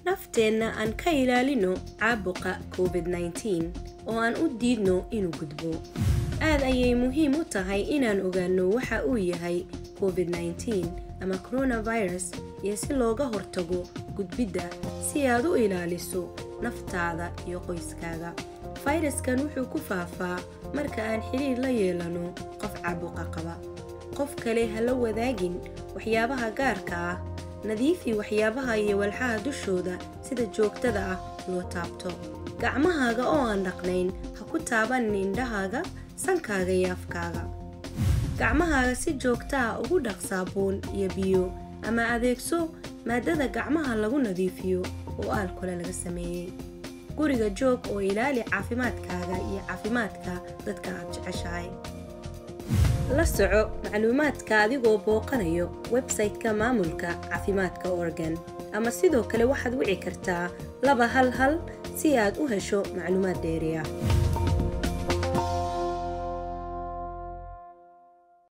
nafteenna aan ka ilaalino caabuqa covid-19 oo aan u diidno inuu gudbo aad ayay muhiim u tahay inaan ogaano waxa uu yahay covid-19 ama coronavirus iyo si looga hortago gudbidda si aad u ilaaliso naftaada iyo qoyskaaga fayraskan wuxuu ku faafaa marka aan xidhiir la yeelano qof caabuqa qaba qof kale ha la wadaagin waxyaabaha gaarka ah nadiifi waxyaabaha iyo walxaha dushooda sida joogtada ah loo taabto gacmahaaga oo aan dhaqnayn ha ku taabanin indhahaaga sankaaga iyo afkaaga gacmahaaga si joogta ah ugu dhaq saabuun iyo biyo ama adeegso maadada gacmaha lagu nadiifiyo oo aalkole laga sameeyey guriga joog oo ilaali caafimaadkaaga iyo caafimaadka dadka aad jeceshahay la soco macluumaadka adigoo booqanayo websayte-ka maamulka caafimaadka oregon ama sidoo kale waxaad wici kartaa laba hal hal si aad u hesho macluumaad dheeriya